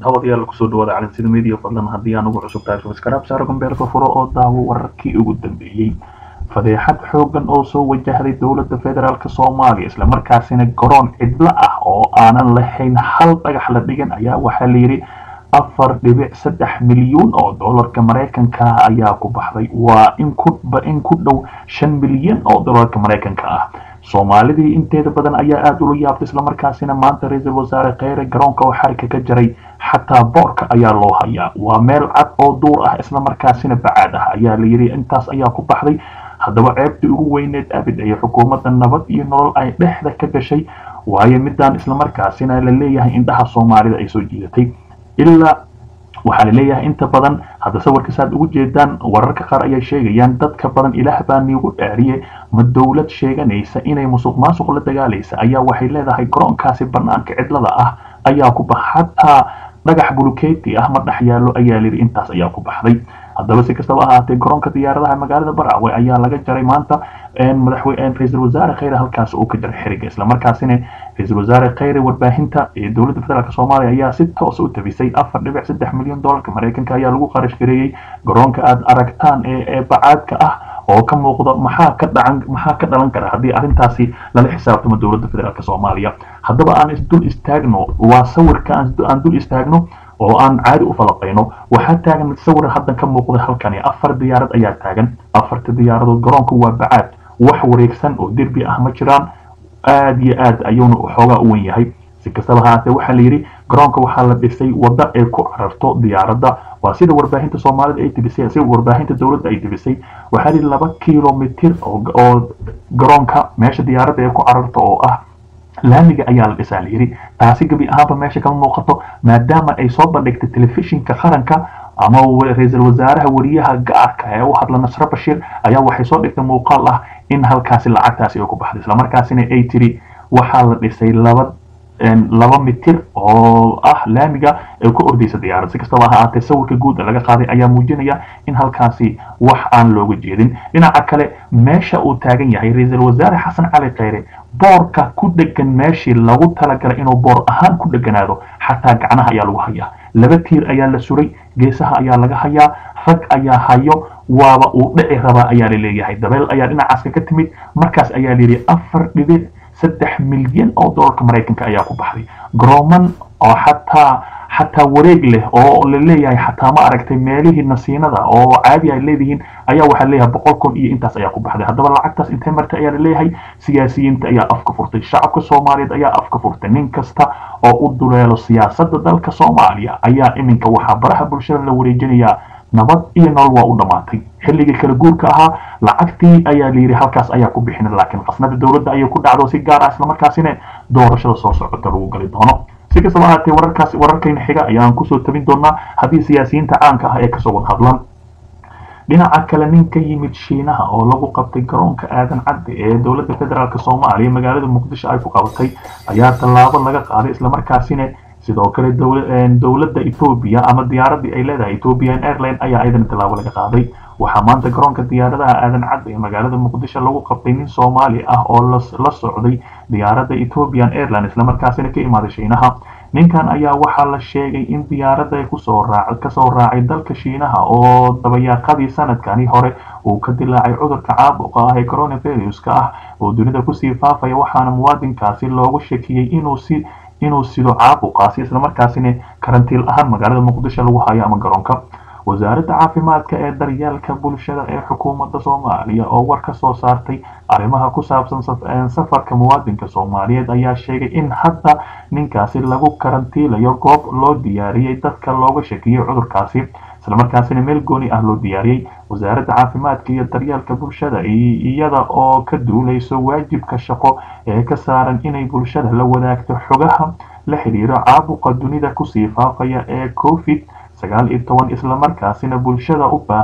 daawadayaal kusoo dhawaada calansida media fadlan haddii aan ugu cusub tahay subscribe saaro gambeelka furo oo daawo wararkii ugu dambeeyey fadeexad xoogan oo soo wajahday dowladda federaalk soomaaliya islamarkaasina garoon cidlo ah oo aanan lahayn hal dhagax la dhigan ayaa waxaa layidhi afar dhibic saddex milyuun oo doolarka maraykanka ah ayaa ku baxday waa in ku dhow shan milyan oo doolarka maraykanka ah soomaalidii inteeda badan ayaa aada ula yaabtay islamarkaasina maanta ra-iisul wasaare kheyre garoonka oo xarika ka jaray xataa boorka ayaa loo hayaa waa meel cad oo duur ah islamarkaasina bacaad ah ayaa layidhi intaas ayaa ku baxday haddaba ceebtii ugu weyneed abid ay xukuumadda nabad iyo nolol ay dhexda ka gashay waayo midaan islamarkaasina la leeyahay indhaha soomaalida ay soo jiidatay ilaa waxaa la leeyahay inta badan hadda sawirka saad ugu jeedaan wararka qaar ayay sheegayaan dadka badan ilaah baa niigu dhaariye ma dowlad sheeganaysa inay musuq maasuq la dagaalaysa ayaa waxay leedahay garoonkaasi banaanka cidlada ah ayaa ku bax xataa dhagax buluketi ah ma dhex yaallo ayaa layidhi intaas ayaa ku baxday haddaba si kastaba ahaatee garoonka diyaaradaha magaalada baraawe ayaa laga jaray maanta madaxweyne ra-iisul wasaare kheyre halkaas uu ka jaray xiriga islamarkaasina ra-iisul wasaare kheyre warbaahinta ee dowladda federaalk soomaaliya ayaa si toos u tabisay afar dhibic saddex milyan doolarka maraykanka ayaa lagu qarash gareeyey garoonka aada aragtaan ee bacaadka ah oo ka muuqda maxaa ka dhacan maxaa ka dhalan kara haddii arrintaasi lala xisaabtamo dowladda federaalk soomaaliya haddaba aan isdul istaagno waa sawirka aan dul istaagno oo aan caadi u falaqayno waxaa taagan sawir haddan ka muuqda halkani afar diyaarad ayaa taagan afarta diyaaradood garoonku waa bacaad wax wareegsan oo derbi ah ma jiraan aada iyo aad ayuuna xoogaa u wen yahay si kastaba haatee waxaa la yidhi garoonka waxaa la dhisay wadda ay ku cararto diyaaradda waa sida warbaahinta soomaalida ay tibisay sida warbaahinta dowladda ay tibisay waxaa la yidhi laba kilomitir oo garoonka meesha diyaaradda ay ku cararto oo ah laamiga ayaa la dhisaa la yidhi taasi gebi ahaanba meesha kama muuqato maadaama ay soo bandhigtay telefishinka qaranka ama ra-iisul wasaaraha wariyaha gaarka ee u hadla nasre bashiir ayaa waxay soo dhigtay muuqaal ah in halkaasi lacagtaasi ay ku baxday islamarkaasina ay tiri waxaa la dhisay laba laba mitir oo ah laamiga ay ku ordaysa diyaarad si kastaba ha ahaatee sawirka guud laga qaaday ayaa muujinaya in halkaasi wax aan looga jeedin dhinaca kale meesha uu taagan yahay ra-iisul wasaare xasan cali kheyre boorka ku dhegan meeshii lagu talagalay inuu boor ahaan ku dheganaado xataa gacnaha ayaa lagu hayaa laba tiir ayaa la suray geesaha ayaa laga hayaa rag ayaa hayo waaba uu dhici rabaa ayaa la leeyahay dabeel ayaa dhinacaaska ka timid markaas ayaa layidhi afar dhibic saddex milyan oo doolarka maraykanka ayaa ku baxday garooman oo xataa xataa wareeg leh oo la leeyahay xataa ma aragtay meelihii nasiinada oo caadi ay leedihiin ayaa waxaa leeyahay boqol kun iyo intaas ayaa ku baxday haddaba lacagtaas intee marta ayaa la leeyahay siyaasiyiinta ayaa afka furtay shacabka soomaaliyeed ayaa afka furtay nin kasta oo u duleelo siyaasadda dalka soomaaliya ayaa iminka waxaa baraha bulshada la wareejinayaa nabad iyo nolol waa u dhammaatay xilligii kala guurka ahaa lacagtii ayaa layidhi halkaas ayaa ku bixin laakiin qasnada dowladda ayay ku dhacdo si gaar ah islamarkaasina doorashada soo socota lagu gali doono si kastaba ahaatee wararkaas wararkayna xiga ayaan kusoo tabin doonaa haddii siyaasiyiinta caanka ah ee kasoo wada hadlaan dhinaca kale nin ka yimid shiinaha oo lagu qabtay garoonka aadan cadde ee dowladda federaalk soomaaliya magaalada muqdisho ay ku qabatay ayaa tallaabo laga qaaday islamarkaasina sidoo kale dowladda etoobiya ama diyaaradii ay leedahay ethiopian airline ayaa ayadana tallaabo laga qaaday waxaa maanta garoonka diyaaradaha aadan cadde ee magaalada muqdisho lagu qabtay nin soomaali ah oo la socday diyaaradda ethiopian airline islamarkaasina ka imaaday shiinaha ninkan ayaa waxaa la sheegay in diyaaradda kusoo raac kasoo raacay dalka shiinaha oo dabayaaqadii sanadkani hore uu ka dilaacay cudurka caabuqa ah ee coronaviruska ah oo dunida kusii faafaya waxaana muwaadinkaasi loogu shakiyey inuu si inuu sido caabuqaasi islamarkaasina karantiil ahaan magaalada muqdisho lagu hayo ama garoonka wasaaradda caafimaadka ee daryeelka bulshada ee xukuumadda soomaaliya oo war ka soo saartay arrimaha ku saabsan safarka muwaadinka soomaaliyeed ayaa sheegay in hadda ninkaasi lagu karantiilayo goob loo diyaariyey dadka looga shakiyey cudurkaasi islamarkaasina meel gooni ah loo diyaariyey wasaaradda caafimaadka iyo daryeelka bulshada iyada oo ka duulayso waajibka shaqo ee ka saaran inay bulshada la wadaagto xogaha la xidhiiro caabuqa dunida kusii faafaya ee covid sagaal iyo toban islamarkaasina bulshada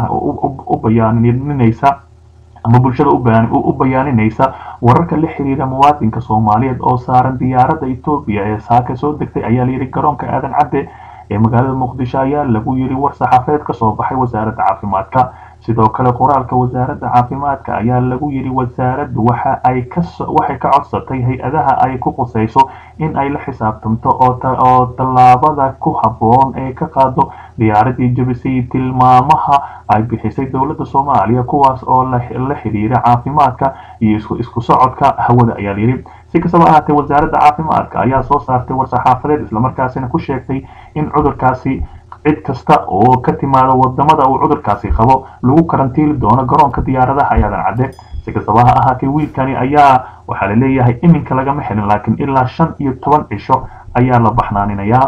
u bayaaninaysa ama bulshada u bayaaninaysa wararka la xiriira muwaadinka soomaaliyeed oo saaran diyaaradda etoobiya ee saaka soo degtay ayaa layidhi garoonka aadan cadde ee magaalada muqdisho ayaa lagu yidhi war saxaafeed ka soo baxay wasaaradda caafimaadka sidoo kale qoraalka wasaaradda caafimaadka ayaa lagu yidhi wasaaraddu waxa ay kawaxay ka codsatay hay-adaha ay ku qusayso in ay la xisaabtamto oo tallaabada ku habboon ee ka qaado diyaaradii jabisay tilmaamaha ay bixisay dowladda soomaaliya kuwaas oo la xidhiira caafimaadka iyo isku socodka hawada ayaa layidhi si kastaba ahaatee wasaaradda caafimaadka ayaa soo saartay war-saxaafadeed islamarkaasina ku sheegtay in cudurkaasi cid kasta oo ka timaada wadamada uu cudurkaasi qabo lagu karantiili doono garoonka diyaaradaha ayaadan cadde si kastaba ha ahaatee wiilkani ayaa waxaa la leeyahay iminka lagama helin laakiin ilaa shan iyo toban cisho ayaa la baxnaaninayaa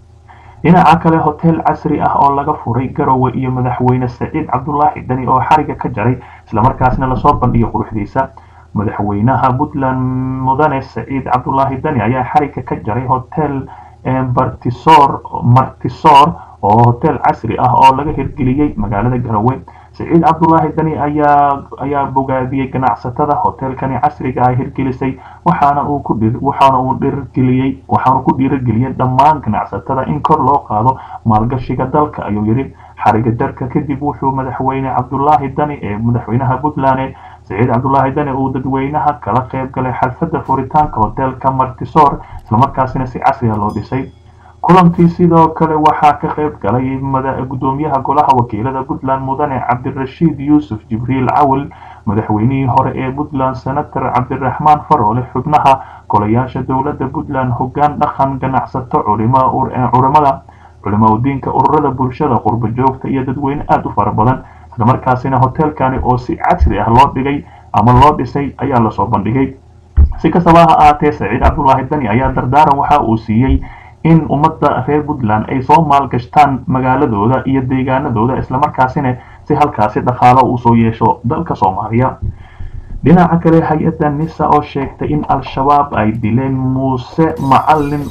dhinaca kale hotel casri ah oo laga furay garowe iyo madaxweyne saciid cabdulaahi dani oo xariga ka jaray islamarkaasna lasoo bandhigay quruxdiisa madaxweynaha puntland mudane saciid cabdulaahi dani ayaa xariga ka jaray hotel bartisor martisor oo hotel casri ah oo laga hirgeliyey magaalada garowe saciid cabdulaahi dani ayaa ayaa bogaadiyey ganacsatada hotelkani casriga ah hirgelisay waxaana uu ku waxaana uu dhiirgeliyey waxaana ku dhiirigeliyey dhammaan ganacsatada in kor loo qaado maalgashiga dalka ayuu yidhi xariga jarka kadib wuxuu madaxweyne cabdulaahi dani ee madaxweynaha puntland saciid cabdulaahi dani uu dadweynaha kala qayb galay xalfadda furitaanka hotelka martisor islamarkaasina si casriga loo dhisay kulankii sidoo kale waxaa ka qayb galay gudoomiyaha golaha wakiilada puntland mudane cabdirashiid yuusuf jibriil cawil madaxweynihii hore ee puntland senator cabdiraxmaan faroole xubnaha golayaasha dowladda puntland hoggaan dhaqan ganacsato culimada culimo diinka ururada bulshada qurbo joogta iyo dadweyne aada u fara badan islamarkaasina hotelkani oo si casri ah loo dhigay ama loo dhisay ayaa lasoo bandhigay si kastaba ha ahaatee saciid cabdulaahi dani ayaa dardaaran waxa uu siiyey in ummadda reer puntland ay soo maalgashtaan magaaladooda iyo deegaanadooda islamarkaasina si halkaasi dhaqaalo uu soo yeesho dalka soomaaliya dhinaca kale hay-adda nisa oo sheegtay in al-shabaab ay dileen muuse macalin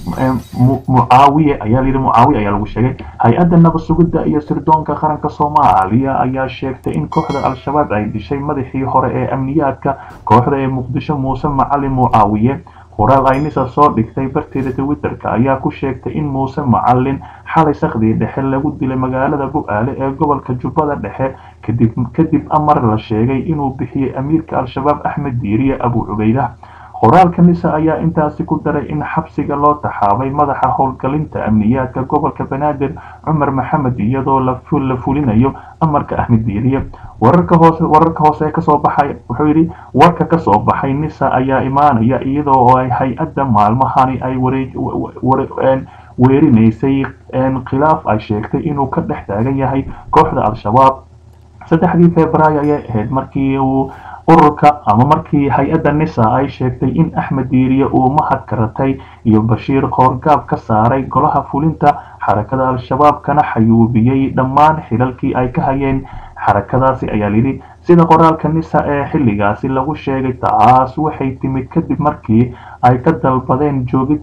mucaawiye ayaa layidhi mucaawiye ayaa lagu sheegay hay-adda nabad sugidda iyo sirdoonka qaranka soomaaliya ayaa sheegtay in kooxda al-shabaab ay dishay madaxii hore ee amniyaadka kooxda ee muqdisho muuse macalin mucaawiye qoraal ay nisa soo dhigtay barteeda twitterka ayaa ku sheegtay in muuse macalin xalay sakhdii dhexe lagu dilay magaalada bu-aale ee gobolka jubbada dhexe kadib kadib amar la sheegay inuu bixiyey amiirka al-shabaab axmed diiriye abu cubeydah qoraalka nisa ayaa intaasi ku daray in xabsiga loo taxaabay madaxa howlgalinta amniyaadka gobolka banaadir cumar maxamed iyadoo la fulinayo amarka axmed diiriye wararka hoose wararka hoose ee kasoo baxay wuxuu yidhi warka kasoo baxay nisa ayaa imaanaya iyadoo oo ay hay-adda maalmahani ay weerinaysay khilaaf ay sheegtay inuu ka dhex taagan yahay kooxda al-shabaab saddexdii februaayo ayay ahayd markii uu ururka ama markii hay-adda nisa ay sheegtay in axmed diiriye uu mahad karatay iyo bashiir qoorgaab ka saaray golaha fulinta xarakada al-shabaab kana xayuubiyey dhammaan xilalkii ay ka hayeen xarakadaasi ayaa layidhi sida qoraalka nisa ee xilligaasi lagu sheegay taas waxay timid kadib markii ay ka dalbadeen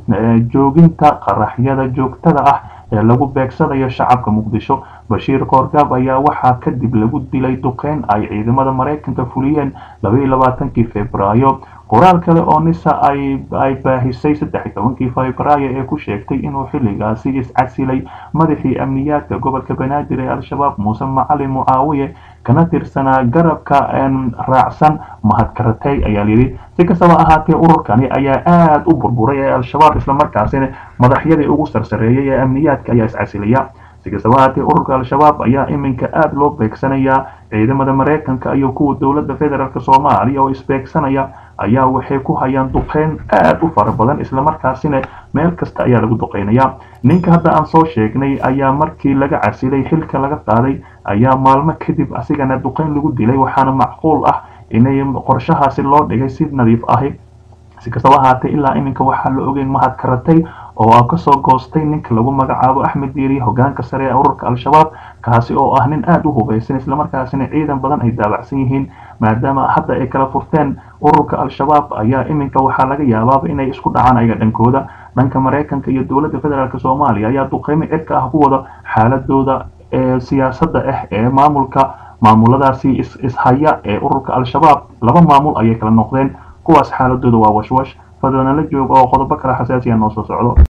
jooginta qaraxyada joogtada ah ee lagu beegsanayo shacabka muqdisho bashiir qoorgaab ayaa waxaa kadib lagu dilay duqeyn ay ciidamada maraykanka fuliyeen labaiyo labaatankii februaayo qoraal kale oo nisa ay baahisay saddex tobankii februaayo ee ku sheegtay inuu xilligaasi iscasilay madaxii amniyaadka gobolka banaadir ee al-shabaab muuse macalin mucaawiye kana tirsanaa garabka raacsan mahadkaratay ayaa layidhi si kastaba ahaatee ururkani ayaa aada u burburay ee al-shabaab islamarkaasina madaxyadii ugu sarsareeyay ee amniyaadka ayaa iscasilaya si kastaba ahaatee ururka al-shabaab ayaa iminka aada loo beegsanayaa ciidamada maraykanka iyo kuwa dowladda federaalk soomaaliya oo isbeegsanaya ayaa waxay ku hayaan duqeyn aada u fara badan islamarkaasina meel kasta ayaa lagu duqeynaya ninka hadda aan soo sheegnay ayaa markii laga casilay xilka laga qaaday ayaa maalmo kadib asigana duqeyn lagu dilay waxaana macquul ah inay qorshahaasi loo dhigay si nadiif ahi si kastaba ahaatee ilaa iminka waxaa la ogeyn mahad karatay oo kasoo goostay ninka lagu magacaabo axmed diiriye hogaanka sare ee ururka al-shabaab kaasi oo ah nin aada u hubaysan islamarkaasina ciidan badan ay daabacsan yihiin maadaama hadda ay kala furteen ururka al-shabaab ayaa iminka waxaa laga yaabaaba inay isku dhacaan ayaga dhankooda dhanka maraykanka iyo dowladda federaalk soomaaliya ayaa duqeymo cirka ah ku wada xaaladooda ee siyaasadda ah ee maamulka maamuladaasi ishaya ee ururka al-shabaab laba maamul ayay kala noqdeen kuwaas xaaladooda waa washwash fadlanala jooga oo qodobo kale xasaasiya noo soo socdo